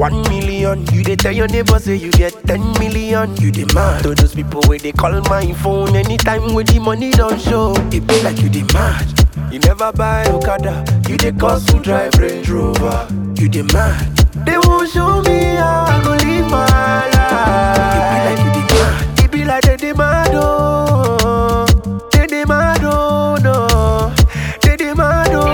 one million. You dey tell your neighbor say you get ten million. You dey mad to those people where they call my phone anytime when the money don't show. It be like you dey mad. You never buy Okada, you dey cost to drive Range Rover. You dey mad. They won't show me how I go live my life. It be like you dey mad. It be like they dey mad oh, they dey mad oh no, they dey mad oh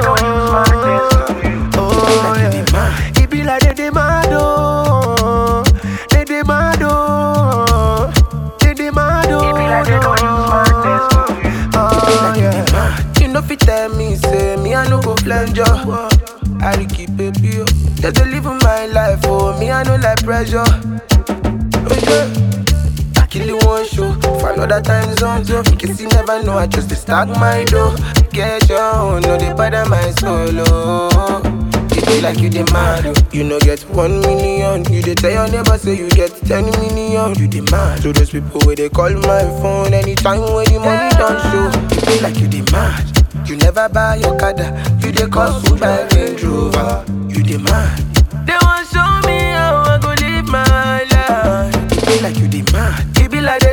no. Oh yeah. It be like they dey mad oh, they dey mad oh, they dey mad oh no. Oh yeah. You know fit tell me, say me I no go flange you. I dey keep it pure. Just to live my life, oh me I no like pressure. Oh yeah. I kill you one show for another time zone. So in case you never know, I just dey stack my dough. Get your own, no dey bother my solo. It be like you dey mad, oh. you no get one million. You dey tell your neighbor say you get ten million. You dey mad to those people where they call my phone anytime when the money don't show. It be like you dey mad. You never buy your Okada, you dey cost to buy Range Rover. You dey mad. They want show me how I go live my life. It be like you dey mad. It be like they